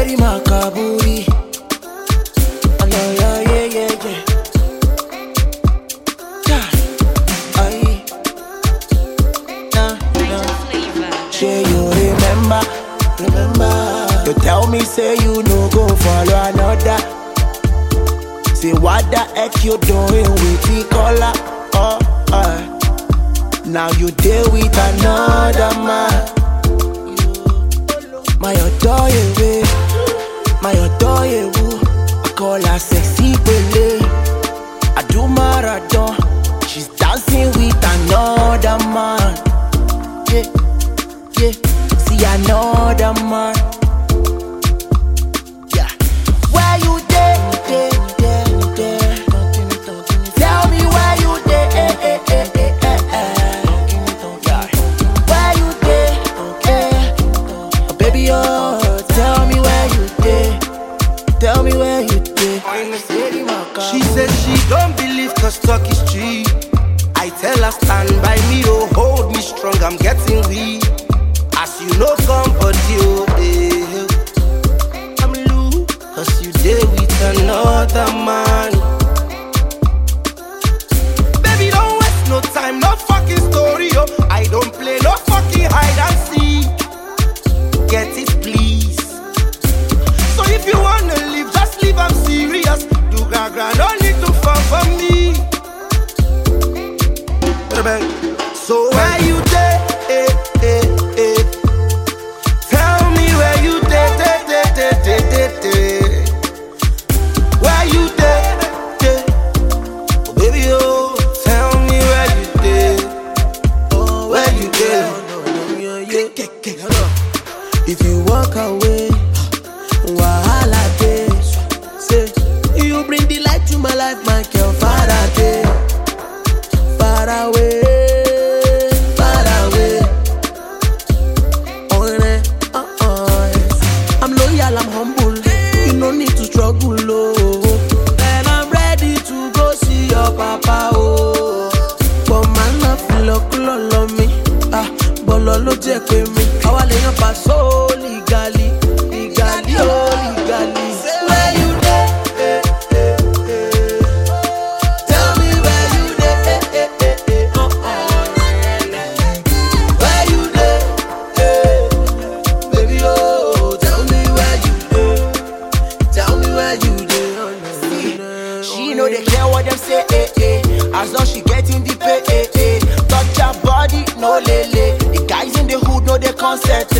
steady makaburi. Oh, yeah, yeah, yeah, yeah, yeah. Yeah. Aye. Nah, nah. Say you remember, remember. You tell me say you no go follow another. Say what the heck you doing with the color? Oh, uh. Now you deal with another man. My adore you, my adore you. I call her sexy Pele. I do marathon. She's dancing with another man. Yeah, yeah. See another man. Yeah. Where you dey, dey, dey, dey? Tell me where you dey, eh, eh, eh, eh, eh, eh. Yeah. Where you dey, eh? Oh, baby, oh, tell me where you dey. Tell me where you dey. She said she don't believe cause talk is cheap. I tell her stand by me, oh hold me strong, I'm getting weak. As you know, somebody, oh eh. I'm loose, cause you there with another man. Baby, don't waste no time, no fucking story, oh. I don't play no fucking hide and seek. Get it, please. So if you wanna leave, just leave, I'm serious. Do gaga, no need to fall for me. Bang. So where you dey? Eh, eh, eh. Tell me where you dey, dey, dey, dey, dey, dey, dey. Where you dey, dey? Oh, baby, oh, tell me where you dey. Oh, where you dey? If you walk away, wahala dey. Say you bring the light to my life, my girl. Far away, far away, far away. Oh, eh, uh, uh, yes. I'm loyal, I'm humble. You no need to struggle, oh. And I'm ready to go see your papa, oh. But man, not feel like love me. Ah, bọ́lọ̀ ló jẹ́ pé mi. Àwa lè yan pàṣọ legally, legally, oh legally. Where you dey? Eh, eh, eh. Tell me where you dey? Eh, eh, eh, eh. Uh, uh. Where you dey? Eh, baby, oh, tell me where you dey. Tell me where you dey. Oh, no, no, She know they care what them say, eh, eh. As long she getting the pay, eh, eh. Touch her body, no lele. The guys in the hood know the concept.